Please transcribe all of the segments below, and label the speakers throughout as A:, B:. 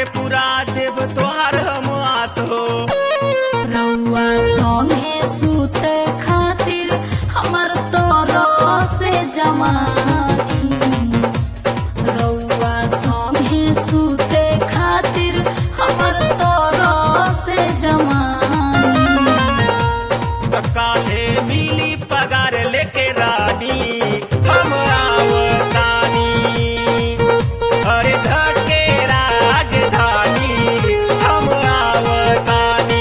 A: के पूरा देव तोहार हम आस हो
B: रउआ संगे सूते खातिर हमर तोरो से जमानी रउआ संगे सूते खातिर हमर तोरो से जमानी
A: त काले मिली पगार लेके रानी हम आवतानी अरे धके राजधानी हम आवतानी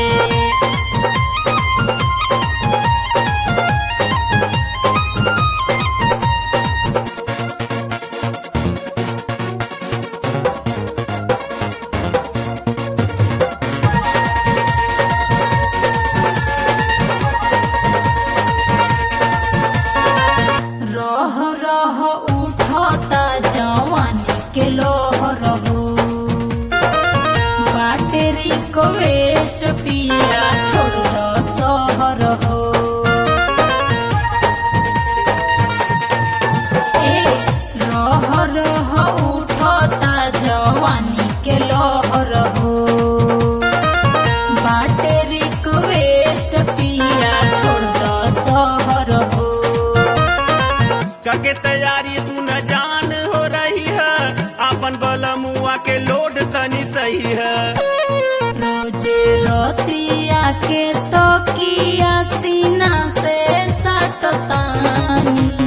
B: रह रह उठता जवानी के लोहर हो बाटे रिक्वेस्ट पिया छोड़ द सहर हो ए रह रह उठता जवानी के लोहर हो बाटे रिक्वेस्ट पिया छोड़ द सहर हो
A: कके तैयारी सुन जान हो रही है अपन बलमुआ के लोड तनी सही है
B: रोजे रोतिया के तो किया सीना से सटतानी